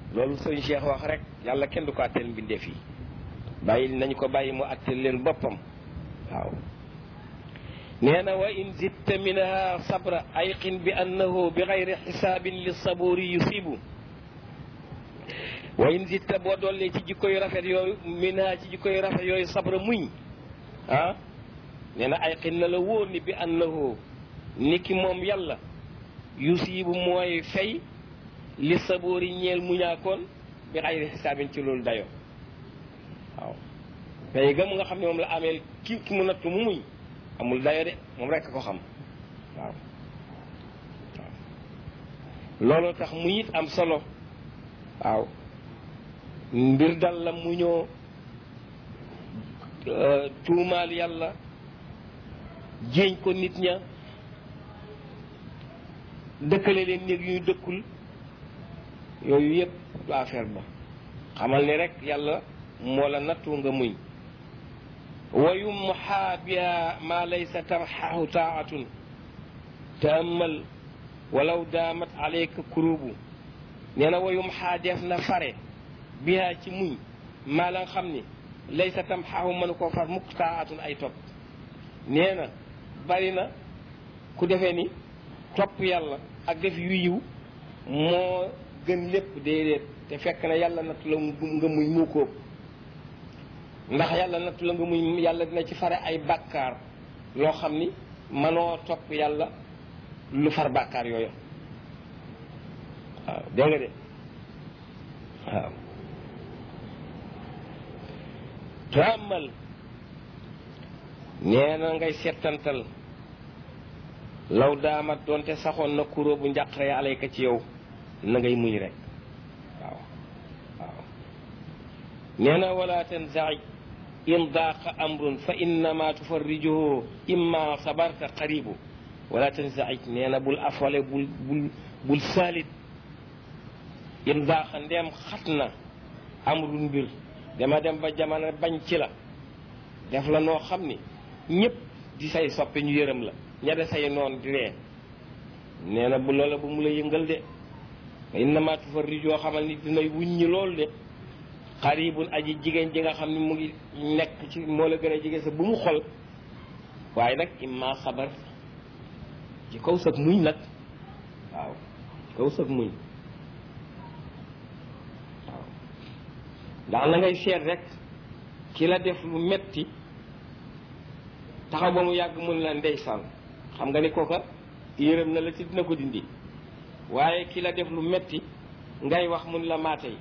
loolu sëñ Cheikh wax rek yàlla kenn du ko àtteel mbindeef yi bàyyi nañ ko bàyyi mu àtteel leen boppam waaw nee na wa in zitta minha sabra ayqin bi annahu bi gayri xisaabin li saburi yusibu wa in zitta boo dollee ci jikko yu rafet yooyu minha ci jikko yu rafet yooyu sabra muñ ah nee na ayqin na la wóor ni bi annahu ni ki moom yàlla yusibu mooy fay li saburi ñeel muñaakoon bi gayri xisaabin ci loolu dayo waaw fay ga mu nga xam ne moom la ameel ki ki mu nattu mu muñ amul dayo de moom rekk ko xam waaw waaw loolu tax mu it am solo waaw mbir dal la mu ñoo tuumaal yàlla jéeñ ko nit ña dëkkale leen néeg yu ñu dëkkul yooyu yëpp du affaire ba xamal ni rek yàlla moo la nattu nga muñ wa yumxaa biha ma laysa tarxahu taatun taamal walaw daamat alayka kurubu nee na wa yumxaa def na fare biha ci muñ maa la nga xam ni laysa tamxahu mënu koo far mukk taatun ay topp nee na bari na ku defee ni topp yàlla ak def yu yiw moo gën lépp déedéet te fekk na yàlla nattu la nga muñ mu ko ndax yàlla nattu la nga muñ yàlla dina ci fare ay bàkkaar loo xam ni manoo topp yàlla lu far bàkkaar yooyu waaw dégg nga de waaw tàmmal nee na ngay settantal law daamat doonte saxoon na kuró bu njàqare alayka ci yow na ngay muñ rek waaw waaw nee na wala tanzaij in daaqa amrun fa innama tufarrijuhu imma sabarta qaribu wala tanzaij nee na bul afole bul bul bul saalit in daaqa ndeem xat na amrun mbir dama dem ba jamono bañ ci la def la noo xam ni ñëpp di say soppe ñu yërëm la ña de say noon di ree nee na bu loola bu mu la yëngal de innama tufarrijoo xamal ni dinay wuññi loolu de xaribun aji jigéen ji nga xam ne mu ngi nekk ci moo la gën a jigéen sa bu mu xol waaye nag imma sabar ci kaw sag muñ nag waaw ci kaw sag muñ waaw ndax na ngay seet rek ki la def lu metti taxaw ba mu yàgg mun la ndeysaan xam nga ni kooka yërëm na la ci dina ko dindi waaye ki la def lu metti ngay wax mun la maatey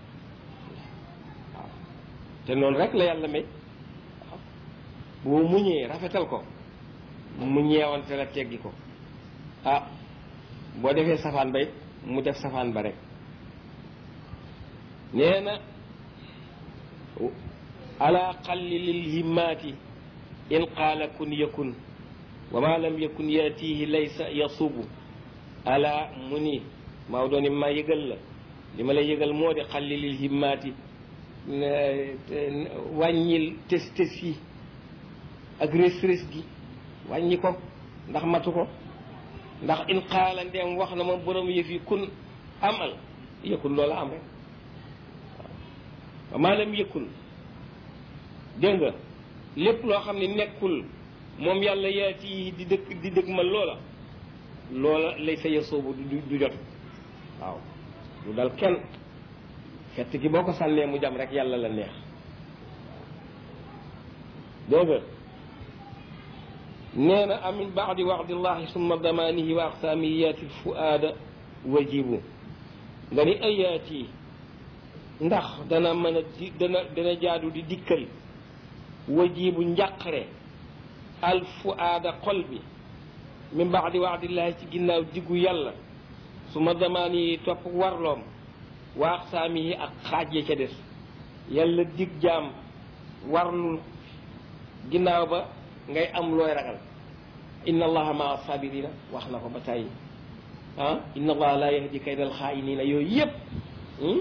waaw te noonu rek la yàlla may waaw boo muñee rafetal ko mu ñeewante la teggi ko ah boo defee safaan ba it mu def safaan ba rek nee na ala qalli lil himmaati in qaala kun yakun wa ma lam yakun yaatihi laysa yasubu ala mu ni Maodo ni ma yëgal la li ma lay yëgal moo di xalli lil himmaati wàññil tes tes yi ak rés rés gi wàññi ko ndax matu ko ndax in qaala ndeem wax na ma borom yëf yi kun amal yëkkun loola am rek wa ma lam yëkkun dégg nga lépp loo xam ne nekkul moom yàlla yaati yi di dëkk di dëkk ma loola loola lay sa yasoobu du du jot waaw lu dal kenn fett gi boo ko sànnee mu jam rek yàlla la neex dégg nga nee na amin baadi waxdillahi summa damaanihi wa aqsaamiyaati lfuaada wajibu nga ni ayaati ndax dana mën a di dana dana jaadu di dikkal wajibu njàqare al fuaada xol bi min baadi waxdillahi ci ginnaaw diggu yàlla su ma damaan yi topp warloom wa aqsaami yi ak xaaj ya ca des yàlla dig jaam warlul ginnaaw ba ngay am looy ragal inna allaha maa sabirina wax na ko ba tàyyi ah inna allaha la yahdi kaydal xaayinina yooyu yëpp waaw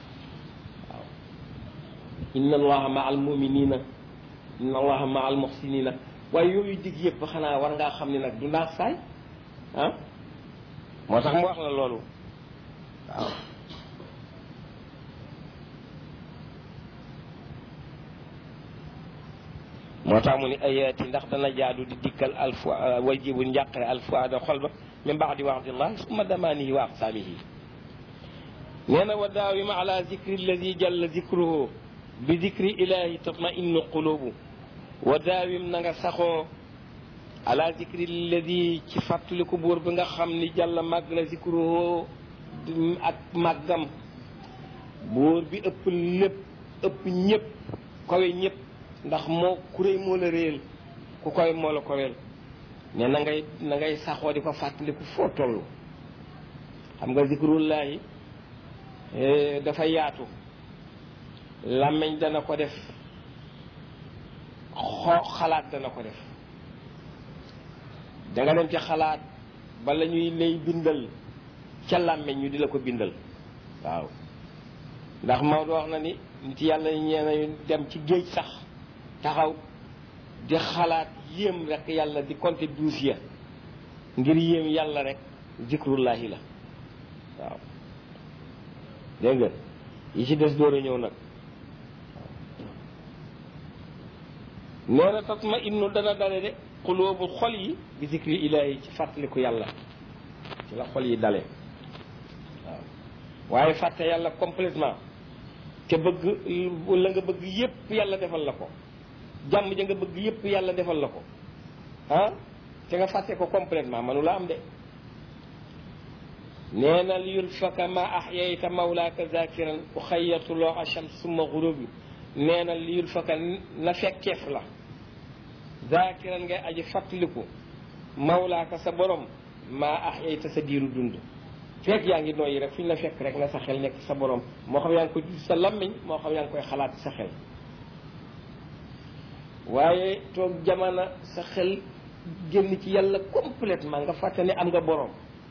inna allaha maa al muminina inna allaha maa al muxsinina waaye yooyu dig yëpp xanaa war ngaa xam ne nag du naax saay ah moo tax mu wax la loolu waaw moo tax mu ni ayaati ndax dana jaadu di dikkal alfu wajibu njàqare alfuada xol ba min baadi waxdillahi summa damaanihi wa aqsaamihi nee na wa daawima ala zikri alladi jalla zikruhu bi zikri ilahi tatma innu qulubu wa daawim na nga saxoo ala zikri alladi ci fàttaliku buur bi nga xam ni jàlla màgg na zikruhu ak màggam buur bi ëpp lépp ëpp ñëpp kawe ñëpp ndax moo kuréy moo la réel ku koy moo la kowel ne na ngay na ngay saxoo di ko fàttaliku foo toll xam nga zikrullahi dafa yaatu làmmiñ dana ko def xoo xalaat dana ko def danga dem ci xalaat bala ñuy lay bindal ca làmmiñ ñu di la ko bindal waaw ndax Maodo wax na ni nit yàlla ñee dem ci géej sax taxaw di xalaat yéem rek yàlla di compter douze ya ngir yéem yàlla rek zikrullahi la waaw dégg nga yi ci des door a ñëw nag nee na tatma innu dana dale de xuloobu xol yi bi zikri ilaahi ci fàttaliku yàlla ci la xol yi dale waaw waaye fàtte yàlla complètement te bëgg la nga bëgg yépp yàlla defal la ko jàmm ja nga bëgg yépp yàlla defal la ko ah te nga fàtte ko complètement manu la am de nee na li yulfaka ma ahyayta mawlaaka zakiran u xayyatuloo acham summa xurubi nee na li yulfaka na fekkeef la zakiran ngay aji fàttaliku mawlaaka sa borom ma ahyayta sa diiru dund fekk yaa ngi nooyi rek fu ñu la fekk rek na sa xel nekk sa borom moo xam yaa ngi koy sa lammiñ moo xam yaa ngi koy xalaat sa xel waaye toog jamono sa xel génn ci yàlla complètement nga fàtte ne am nga borom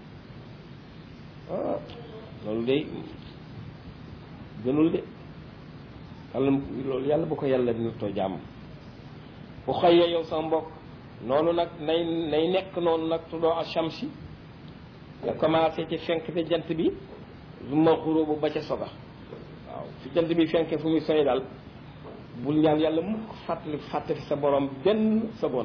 ah loolu de gënul de yàlla loolu yàlla bu ko yàlla dina too jàmm bu xëyee yow sa mbokk noonu nag nay nay nekk noonu nag tuddoo a shamsi nga commencé ci fenk te jant bi lu ma xuróobu ba ca soga waaw fi jant bi fenke fu muy soy daal bul ñaan yàlla mukk fàttali fàttali sa borom benn seconde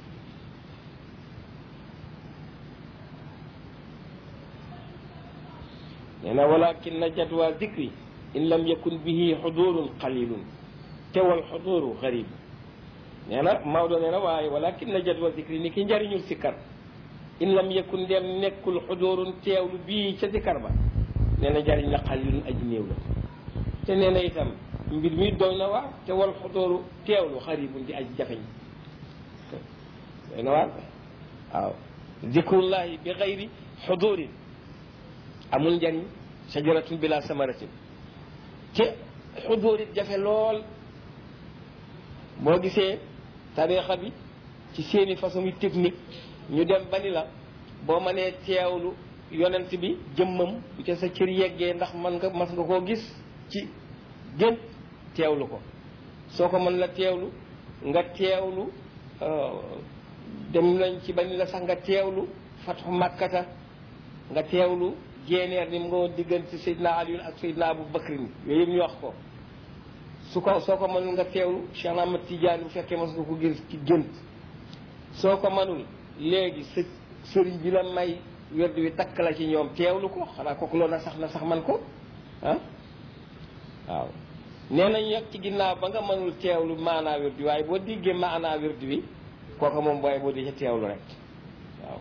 nee na walakin na jadwa dikri in lam yakun bihi xudurun qalilun tewal xuduru garib nee na Maodo nee na waaye walakin na jadwa dikri ni ki njariñul sikkar in lam yakun dem nekkul xudurun teewlu bii ca sikkar ba nee na njariñ la qalilun aji néew la te nee na itam mbir mi doy na waar te wal xudóoru teewlu xaribun di aj jafeñ doy na waar waaw zikrullahi bi xayri xudóorin amul njariñ shajaratun bila samaratin te xudóor it jafe lool boo gisee tarixa bi ci seeni façon yi technique ñu dem ba ni la boo mënee teewlu yonent bi jëmmam bu ca sa cër yeggee ndax man nga mas nga koo gis ci gën teewlu ko soo ko mën la teewlu nga teewlu dem nañ ci ba ni la sax nga teewlu fatxu màkkata nga teewlu jéeneer ni mu nga woon diggante Seydina Aliyun ak Seydina Abu Bakrin yooyu yëpp ñu wax ko su ko soo ko mënul nga teewlu Cheikh Ahmad Tidiane bu fekkee mas nga ko gis ci gént soo ko mënul léegi sa sëriñ bi la may werd wi takk la ci ñoom teewlu ko xanaa kooku loolu na sax na sax man ko ah waaw nee nañ yegg ci ginnaaw ba nga mënul teewlu maanaa wird wi waaye boo diggee maanaa wird wi kooku moom booy boo di ca teewlu rek waaw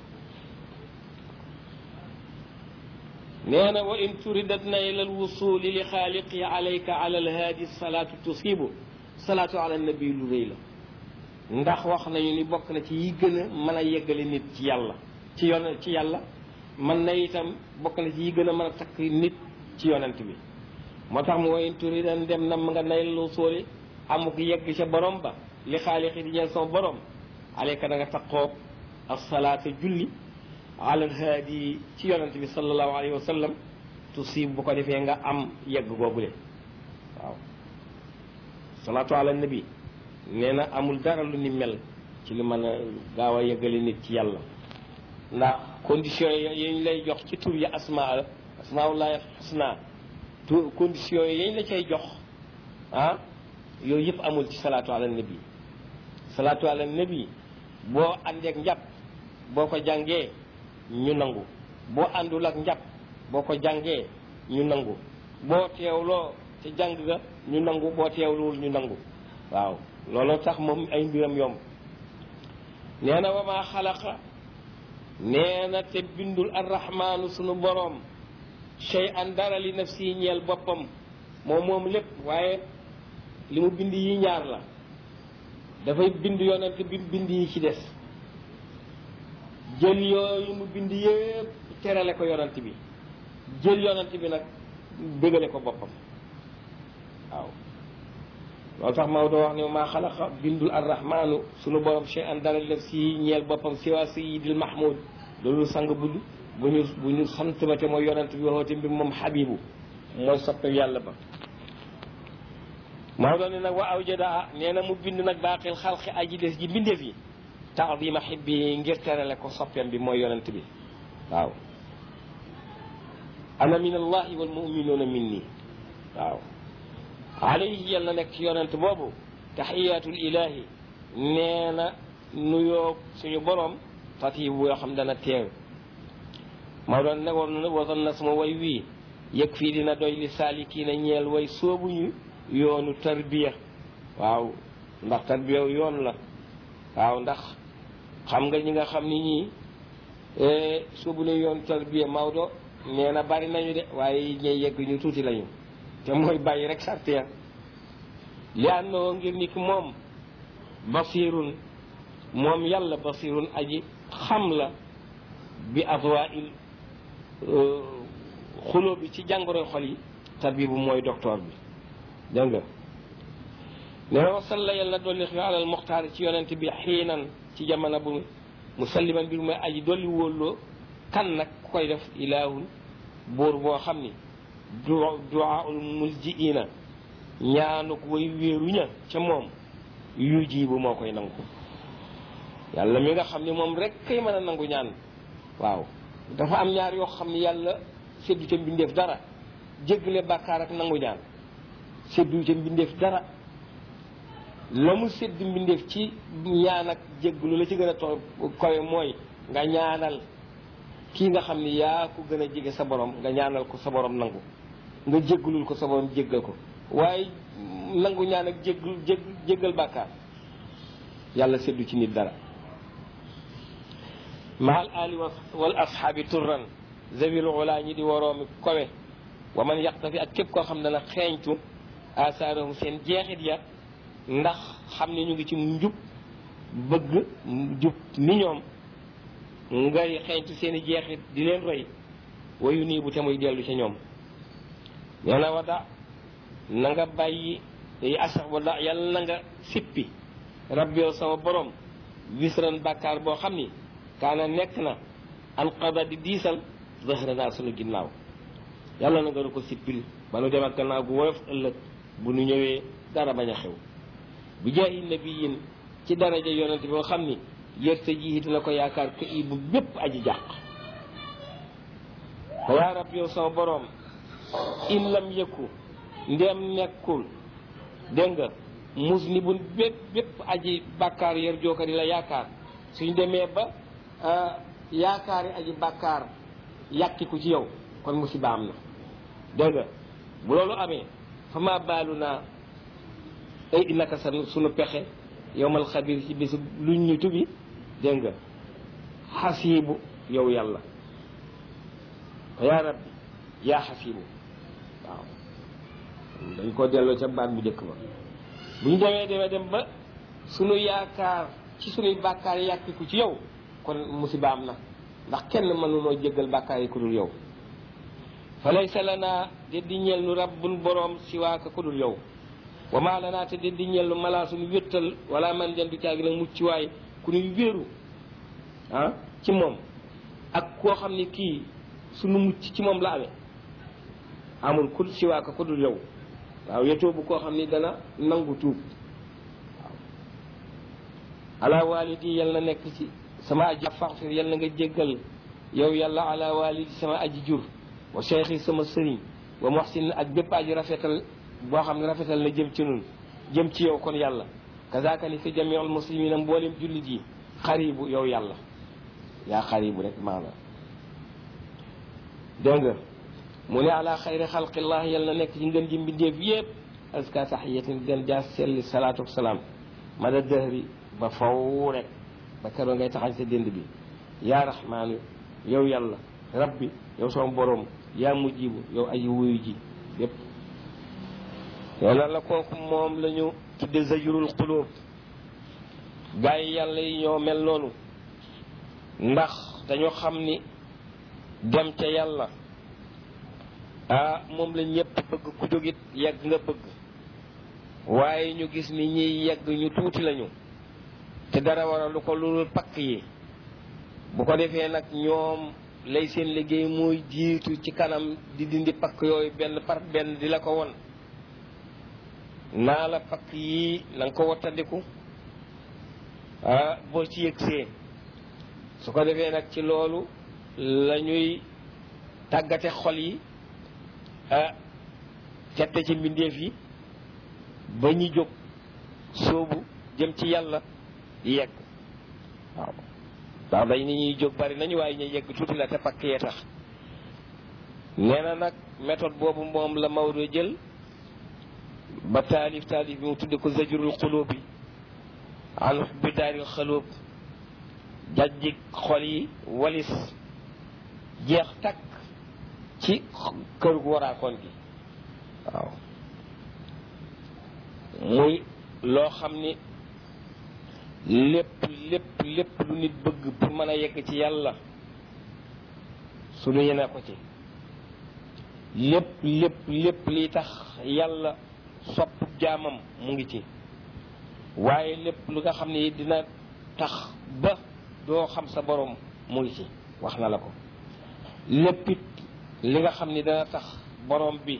nee na wa in turidat na ila alwusuli li xaaliqi alayka ala alhaadi salaatu tusibu salaatu ala nabi lu rëy la ndax wax nañu ni bokk na ci yi gën a mën a yeggale nit ci yàlla ci yon ci yàlla mën na itam bokk na ci yi gën a mën a takk nit ci yonent bi moo tax mu woyin turi dan dem na nga nay lu sóoli amuk yegg ca borom ba li xaalixi di ñeel son borom aleyka da nga taqoo asalaata julli alal haadi ci yonent bi sallallahu alayhi wa sallam tusib bu ko defee nga am yegg googule waaw salaatu ala nabi nee na amul dara lu ni mel ci li mën a gaaw a yeggale nit ci yàlla ndax conditions yi ñu lay jox ci tur yi asmaa asmaullahi xusna tu conditions yi yañ la cay jox ah yooyu yëpp amul ci salaatu ala nabi salaatu ala nabi boo àndeek njàpp boo ko jàngee ñu nangu boo àndul ak njàpp boo ko jàngee ñu nangu boo teewloo te jàng ga ñu nangu boo teewluwul ñu nangu waaw looloo tax moom ay mbiram yomb nee na wa maa xalaqa nee na te bindul arrahmaanu sunu boroom shay an dara li nafsi ñeel boppam moom moom lépp waaye li mu bind yi ñaar la dafay bind yonent bi bind yi ci des jël yooyu mu bind yépp terale ko yonent bi jël yonent bi nag bégale ko boppam waaw loolu tax Maodo wax ne maa xalaqa bindul arrahmaanu sunu borom shay an dara def si ñeel boppam siwa sayidil mahmud loolu sang budd bu ñu bu ñu sant ba te mooy yonent bi waxoote mbir moom xabibu mooy soppe yàlla ba Maodo ne nag wa awjada nee na mu bind nag baaqil xalqi aji des ji mbindeef yi taadima xibbi ngir terale ko soppeem bi mooy yonent bi waaw ana min allahi wal muminuuna minni waaw alayhi yàlla nekk ci yonent boobu taxiyatul ilahi nee na nuyoo suñu borom tatibu yoo xam dana teew maa doon ne woon wasoon na sama way wii yëg fii dina doy li saalikiina ñeel way soobuñu yoonu tarbiya waaw ndax tarbiya yoon la waaw ndax xam nga ñi nga xam ni ñii soobu ne yoon tarbiya Maodo nee na bari nañu de waaye ñey yegg ñu tuuti lañu te mooy bàyyi rek sart ya li àndoo ngir ni ki moom basirun moom yàlla basirun aji xam la bi adwail xuloo bi ci jàngoro xol yi tabibu mooy docteur bi dégg nga nee na wasalla yàlla dolli xi alal muxtaar ci yonent bi xiinan ci jamono bu musalliman bi mooy aji dolli wóolloo kan nag ku koy def ilaahun buur boo xam ni du duaaul muljiina ñaanuk way wéeruña ca moom yu jiibu moo koy nangu yàlla mi nga xam ni moom rek kay mën a nangu ñaan waaw dafa am ñaar yoo xam ni yàlla séddu ca mbindeef dara jéggale bàkkaar ak nangu ñaan séddu ca mbindeef dara la mu sédd mbindeef ci ñaan ak jégglu la ci gën a to kowe mooy nga ñaanal kii nga xam ni yaa ko gën a jege sa borom nga ñaanal ko sa borom nangu nga jéggalul ko sa borom jéggal ko waaye nangu ñaan ak jéggul jég jéggal bàkkaar yàlla séddu ci nit dara maal ali wal ashaabi turran zawil ula ñi di waroomi kowe wa man yaqtafi ak képp koo xam ne nag xeeñtu asaarahum seen jeexit ya ndax xam ne ñu ngi ci njub bëgg jub ni ñoom ngay xeeñtu seen i jeexit di leen roy wayu nii bu te muy dellu ca ñoom nee na wada na nga bàyyi yi asax wada yàlla na nga sippi rabbi yow sama borom wisran bàkkaar boo xam ni kaana nekk na alqada di diisal zahranaa sunu ginnaaw yàlla na nga ko sippil ba nu dem ak gannaaw gu woyof ëllëg bu nu ñëwee dara bañ a xew bi jaahi nabiyin ci daraja yonent boo xam ni yërte ji dina ko yaakaar ka i bu bépp aji jàq fa yaa rab yow sama boroom in lam yëkku ndem nekkul dégg nga mus ni bun bépp bépp aji bàkkaar yër jooka di la yaakaar suñ demee ba yaakaari aji bàkkaar yàkkiku ci yow kon musiba am na dégg nga bu loolu amee fa ma baalu naa ay naka sa sunu pexe yowmal xabir ci bisu luñ ñu tubi dégg nga xasiibu yow yàlla yaa rabbi yaa xasiibu waaw dañ ko delloo ca baat bu njëkk ba bu ñu demee demee dem ba sunu yaakaar ci sunuy bàkkaar yàkkiku ci yow kon musiba am na ndax kenn mënunoo jéggal bàkkaar yi ku dul yow fa laysa lanaa deddi ñeel nu rabbun boroom siwaaka ku dul yow wa maa lanaa te deddi ñeel nu malaa suñu wéttal wala man jan du caagi nag mucc waay ku nuy wéeru ah ci moom ak koo xam ne kii suñu mucc ci moom la amee amul ku siwaaka ku dul yow waaw yetoo bu koo xam ni dana nangu tuub waaw ala walidi yal na nekk ci sama aji faxfir yal na nga jéggal yow yàlla ala walidi sama aji jur wa cheikhi sama sëriñ wa muhsin ak bépp aji rafetal boo xam ne rafetal na jëm ci nun jëm ci yow kon yàlla kazaaka ni fi jamiul muslimina mboolem jullit yi xaribu yow yàlla yaa xaribu rek maanaam dégg nga mu ne ala xayri xalqillah yal na nekk ci ngën ji mbindeef yépp aska taxiyatin gën jaa selli salaatu wasalaam mada dëhri ba faw rek ba keroog ngay taxañ sa dënd bi yaa raxmaanu yow yàlla rabbi yow sama borom yaa mujjibu yow aji wuyu ji yépp yàlla la kooku moom la ñu tudde zajurul xulóob gaa yi yàlla yi ñoo mel noonu ndax dañoo xam ni dem ca yàlla ah moom la ñëpp bëgg ku jógit yegg nga bëgg waaye ñu gis ni ñiy yegg ñu tuuti lañu te dara waralu ko lu pakk yi bu ko defee nag ñoom lay seen liggéey mooy jiitu ci kanam di dindi pakk yooyu benn par benn di la ko won naa la pakk yii na nga ko wattandiku ah boo ci yëgsee su ko defee nag ci loolu la ñuy tàggate xol yi ah tette ci mbindeef yi ba ñu jóg sóobu jëm ci yàlla yegg waaw ndax dañ ni ñuy jóg bari nañu waaye ñu yegg tuuti la te pakk yee tax nee na nag méthode boobu moom la Maodo jël ba taalif taalif bi mu tudde ko zajurul xulóob bi an bi daaril xalóob jajjig xol yi walis jeex takk ci kër gu waraakoon gi waaw muy loo xam ni lépp lépp lépp lu nit bëgg pour mën a yegg ci yàlla suñu yene ko ci lépp lépp lépp liy tax yàlla sopp jaamam mu ngi ci waaye lépp lu nga xam ne dina tax ba doo xam sa borom mu ngi ci wax na la ko lépp it li nga xam ni dana tax borom bi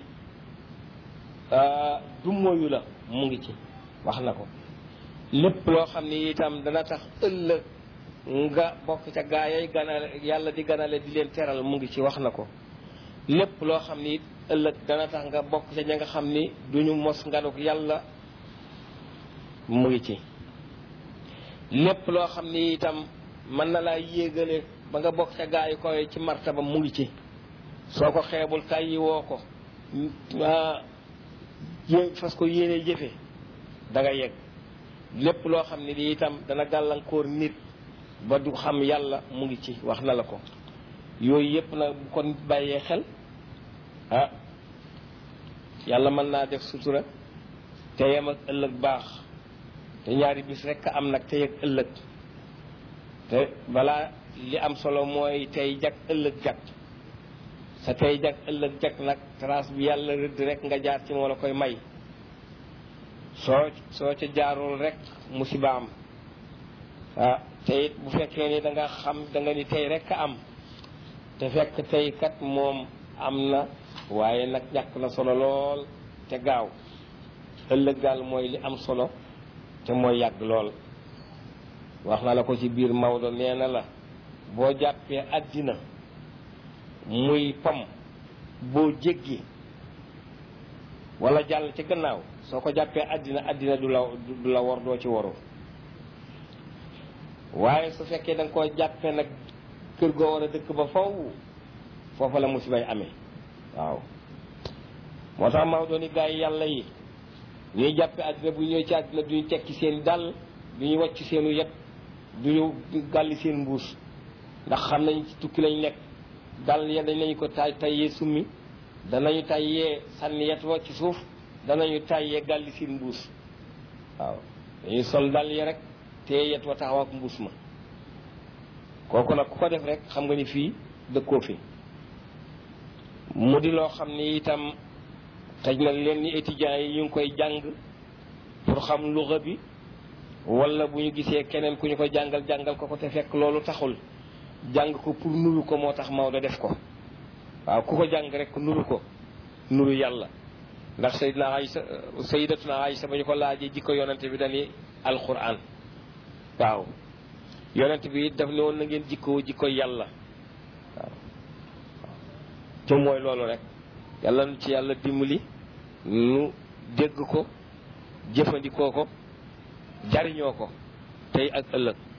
du moyu la mu ngi ci wax na ko lépp loo xam ni itam dana tax ëllëg nga bokk ca gaa yay ganale yàlla di ganale di leen teral mu ngi ci wax na ko lépp loo xam ni ëllëg dana tax nga bokk ca ña nga xam ni duñu mos nganuk yàlla mu ngi ci lépp loo xam ni itam mën na laa yéegale ba nga bokk ca gaa yi koy ci martaba mu ngi ci soo ko xeebul tàyyi woo ko yé fas ko yéene jëfe da nga yegg lépp loo xam ne di itam dana gàllankoor nit ba du xam yàlla mu ngi ci wax na la ko yooyu yépp nag bu ko nit bàyyee xel ah yàlla mën naa def sutura te yem ak ëllëg baax te ñaari bis rekk am nag tey ak ëllëg te balaa li am solo mooy tey jag ëllëg jag sa tey jag ëllëg jag nag trace bi yàlla rëdd rek nga jaar ci moo la koy may soo soo ca jaarul rek musiba am ah te it bu fekkee ni da nga xam da nga ni tey rek am te fekk tey kat moom am na waaye nag ñàkk na solo lool te gaaw ëllëg daal mooy li am solo te mooy yàgg lool wax na la ko ci biir Maodo nee na la boo jàppee àddina muy pom boo jéggi wala jàll ci gannaaw soo ko jàppee àddina àddina du la du la war doo ci waru waaye su fekkee da nga koo jàppee nag kër goo war a dëkk ba faw foofa la musibay amee waaw moo tax Maodo ni gaa yi yàlla yi ñuy jàppee àddina bu ñëw ci àddina duñu tekki seen dàll duñu wàcc seenu yet duñu gàlli seen mbuus ndax xam nañ ci tukki lañ nekk dàll ya dañ nañu ko tay tayyee summi danañu tayyee sànni yet wa ci suuf danañu tayyee gàlli seen mbuus waaw dañuy sol dàll ya rek te yet wa taxaw ak mbuus ma kooku nag ku ko def rek xam nga ni fii dëkkoo fi mu di loo xam ni itam xëj na leen ni étudiants yi ñu ngi koy jàng pour xam luxa bi wala bu ñu gisee keneen ku ñu ko jàngal jàngal ko ko te fekk loolu taxul jàng ko pour nuru ko moo tax Maodo def ko waaw ku ko jàng rek nuru ko nuru yàlla ndax sayidna Aysa sayidatuna Aysa ba ñu ko laajee jikko yonente bi dañuy alquran waaw yonent bi daf ne woon na ngeen jikkoo jikko yàlla waaw te mooy loolu rek yàlla nu ci yàlla dimbali nu dégg ko jëfandikoo ko jariñoo ko tey ak ëllëg